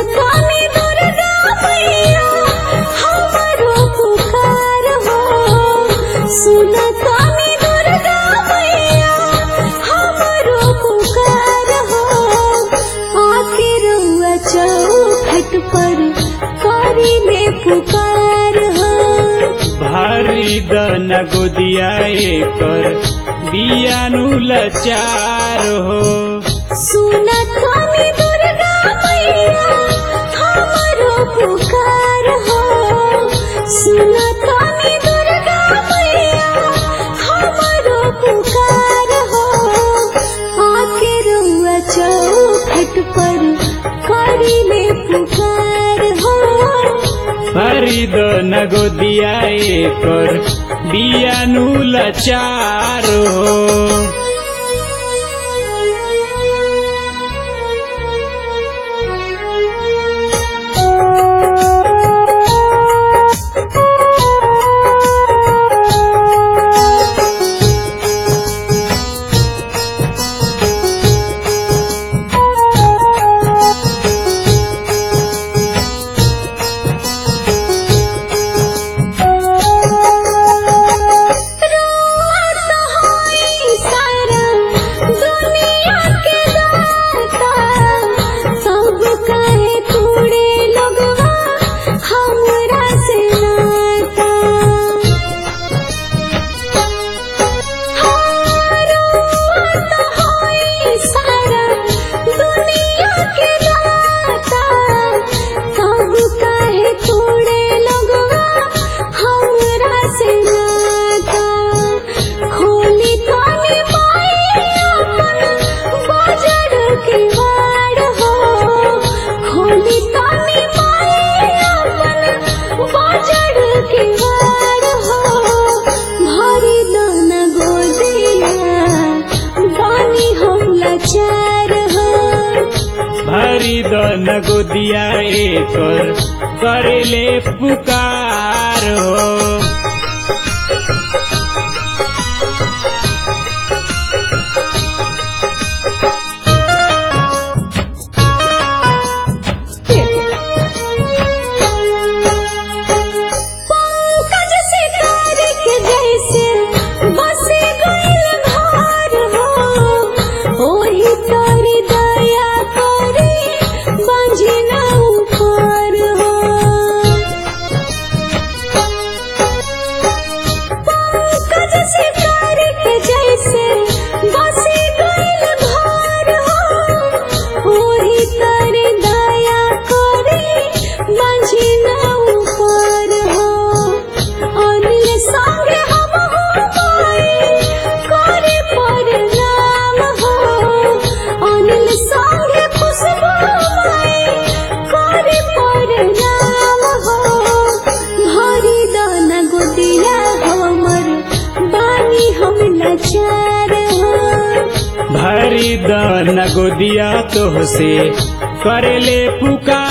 सुनतानी दुर्गा मैया हमारो पुकार हो सुनतानी दुर्गा मैया हमारो पुकार हो आके रउआ चौखट पर करी में पुकार हो भारी दन गोदिया कर बियानु लचार हो सुनतानी दुर्गा मैया हमारो पुकार हो सुनतानी दुर्गा मैया हमारो पुकार हो आके रुआ चौखट पर करी में पुकार हो भारी दन गोदिया कर बियानु लचार हो रात होई सारा दुनिया के दाता सब कहे तूड़े लगवा हमरा से नाता हाँ, रात होई सारा दुनिया के दाता सब कहे तूड़े लगवा हमरा से नाता खोली काली माई अपन बाजार के वाड़ हो खोली काली माई अपन बाजार के वाड़ हो भारी दाना गोदिया बानी हम लाचार हो भारी दन गोदिया कर करेले पुकार हो पंकज सितार के जैसे बसे गइल घर हो ओही तोरी दया करे बंजना ऊपर हो पंकज सितार के जैसे बसे गइल घर हो ओही तोरी दया करे बंजना ऊपर हो अनिल संगे हम हो पाए करे पर नाम हो अनिल संगे खुशबू माए करे पर नाम हो भारी दाना गोदिया हमर बानी हम लाचार हो भारी दन गोदिया तोहसे करेले पुकार